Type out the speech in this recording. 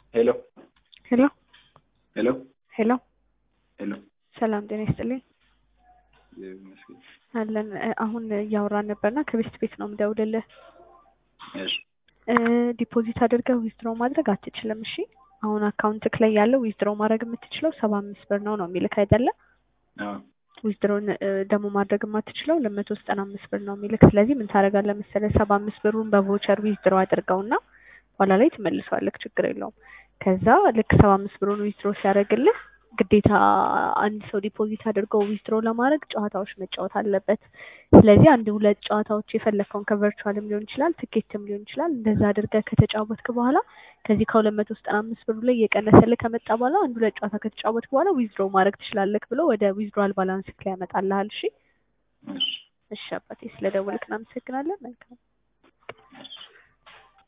ሄሎ ሄሎ ሄሎ ሄሎ ሄሎ ሰላም ጤና ይስጥልኝ ይመስገን። አለን እ፣ አሁን እያወራን ነበርና ከቤስት ቤት ነው የምደውልልህ እሺ እ፣ ዲፖዚት አድርገህ ዊዝድሮ ማድረግ አትችልም እሺ አሁን አካውንትክ ላይ ያለው ዊዝድሮ ማድረግ የምትችለው ሰባ አምስት ብር ነው ነው የሚልክ አይደለ አዎ ዊዝድሮን ደግሞ ማድረግ የማትችለው ለመቶ ዘጠና አምስት ብር ነው የሚልክ ስለዚህ ምን ታደርጋለህ መሰለህ ሰባ አምስት ብሩን በቮቸር ዊዝድሮ አድርገውና ኋላ ላይ ትመልሰዋለህ ችግር የለውም ከዛ ልክ ሰባ አምስት ብሩን ዊዝድሮ ሲያደርግልህ ግዴታ አንድ ሰው ዲፖዚት አድርገው ዊዝድሮ ለማድረግ ጨዋታዎች መጫወት አለበት ስለዚህ አንድ ሁለት ጨዋታዎች የፈለግከውን ከቨርቹዋልም ሊሆን ይችላል ትኬትም ሊሆን ይችላል እንደዛ አድርገህ ከተጫወትክ በኋላ ከዚህ ከሁለት መቶ ዘጠና አምስት ብሩ ላይ እየቀነሰልህ ከመጣ በኋላ አንድ ሁለት ጨዋታ ከተጫወትክ በኋላ ዊዝድሮ ማድረግ ትችላለህ ብሎ ወደ ዊዝድሮዋል ባላንስ ላይ ያመጣልሃል እሺ እሺ እሺ አባቴ ስለደወልክ እናመሰግናለን መልካም